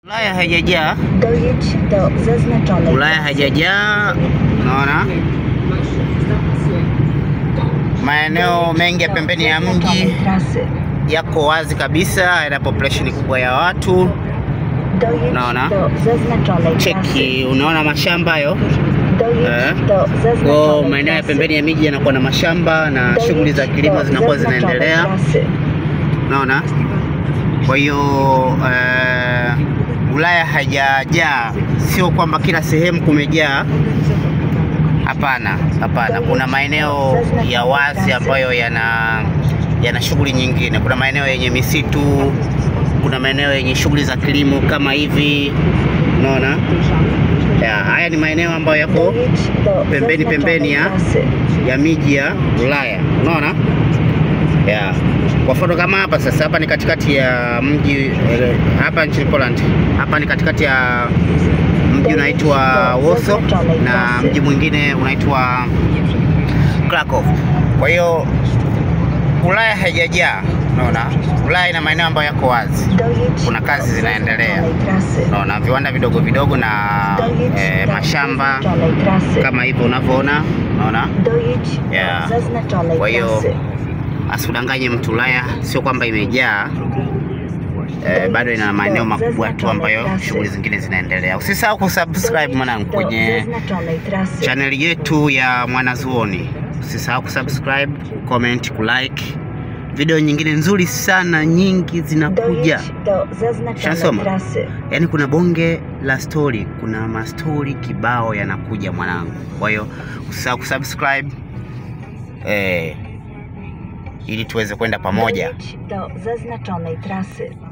Ulaya haijajaa, Dojedź do zaznaczonej Ulaya trasy. haijajaa. Unaona maeneo mengi ya pembeni ya mji Zaznaczonej trasy. yako wazi kabisa, yana population kubwa ya watu. Dojedź Unaona? do zaznaczonej trasy. Cheki, unaona mashamba hayo. Dojedź Eh. do Kwa zaznaczonej maeneo ya trasy. pembeni ya miji yanakuwa na mashamba na Dojedź shughuli za kilimo do zinakuwa zaznaczonej zinaendelea. trasy. Unaona, kwa hiyo eh, Ulaya haijajaa, sio kwamba kila sehemu kumejaa. Hapana, hapana. Kuna maeneo ya wazi ambayo yana yana shughuli nyingine. Kuna maeneo yenye misitu, kuna maeneo yenye shughuli za kilimo kama hivi, unaona. Ya, haya ni maeneo ambayo yako Dojedź do Pembeni, pembeni ya- zaznaczonej trasy. ya miji ya Ulaya, unaona ya. Kwa mfano kama hapa sasa, hapa ni katikati ya mji eh, hapa nchini Poland, hapa ni katikati ya mji unaitwa Warsaw na mji mwingine unaitwa Krakow. Kwa hiyo Ulaya haijajaa, unaona. Ulaya ina maeneo ambayo yako wazi, Dojedź Kuna kazi do zinaendelea. zaznaczonej trasy. unaona, viwanda vidogo vidogo na Dojedź eh, do mashamba zaznaczonej trasy. kama hivyo unavyoona, unaona. Dojedź Yeah. do zaznaczonej Kwa hiyo, trasy. Asikudanganye mtu, Ulaya sio kwamba imejaa eh, bado ina maeneo makubwa tu ambayo shughuli zingine zinaendelea. Usisahau kusubscribe mwanangu do kwenye zaznaczonej trasy. channel yetu ya Mwanazuoni. Usisahau kusubscribe, comment, kulike. Video nyingine nzuri sana nyingi zinakuja. Dojedź do zaznaczonej Shasoma. trasy. Yaani kuna bonge la story, kuna mastori kibao yanakuja mwanangu. Kwa hiyo usisahau kusubscribe eh, ili tuweze kwenda pamoja. Dojedź do zaznaczonej trasy.